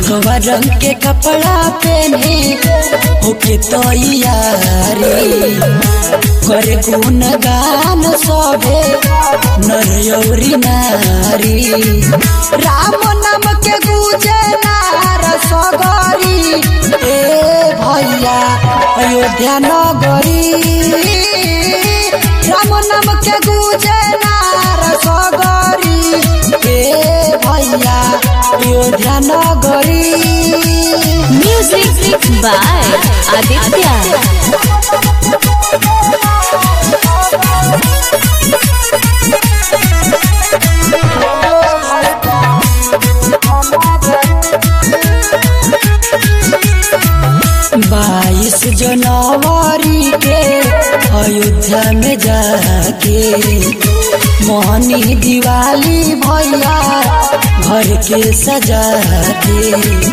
भगवा रंग के कपड़ा पहने होके तैयारी करे गुण गान सबे नर यौरी नारी राम नाम के गुजे नार सगरी ए भैया अयोध्या नगरी राम नाम के गुजे नार सगरी ए भैया अयोध्या नगरी Music by Aditya. बाईस जनवरी के अयोध्या में जाके मोहनी दिवाली भैया घर के सजा के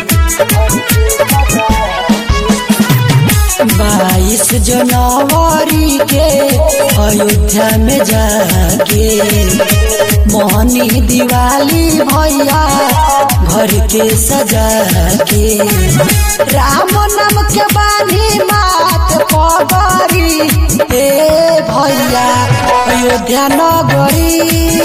बाईस जनवरी के अयोध्या में जाके मोहनी दिवाली भैया घर के सजा के राम नाम के बानी मात पगरी ए भैया अयोध्या नगरी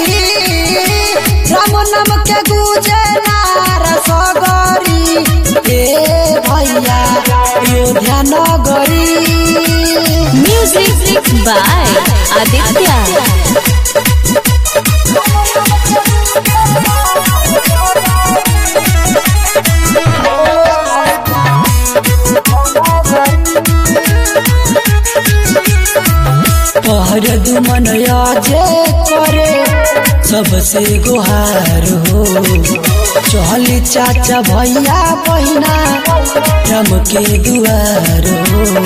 राम नाम के गुजे नार सगरी ए भैया अयोध्या नगरी Music by Aditya. पहर दुमन जे करे सबसे गुहार हो चहली चाचा भैया बहिना रम के दुआर हो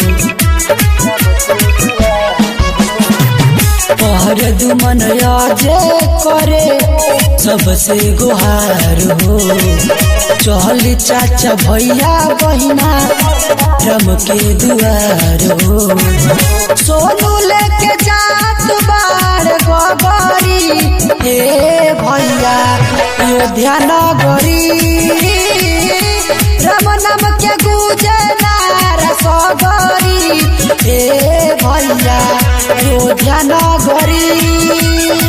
पहर दुमन जे करे सबसे गुहार हो चहली चाचा भैया बहिना रम के दुआर हो सोनू लेके जात बार गोगरी हे भैया अयोध्या नगरी राम नाम के गुजे नार सगरी हे भैया अयोध्या नगरी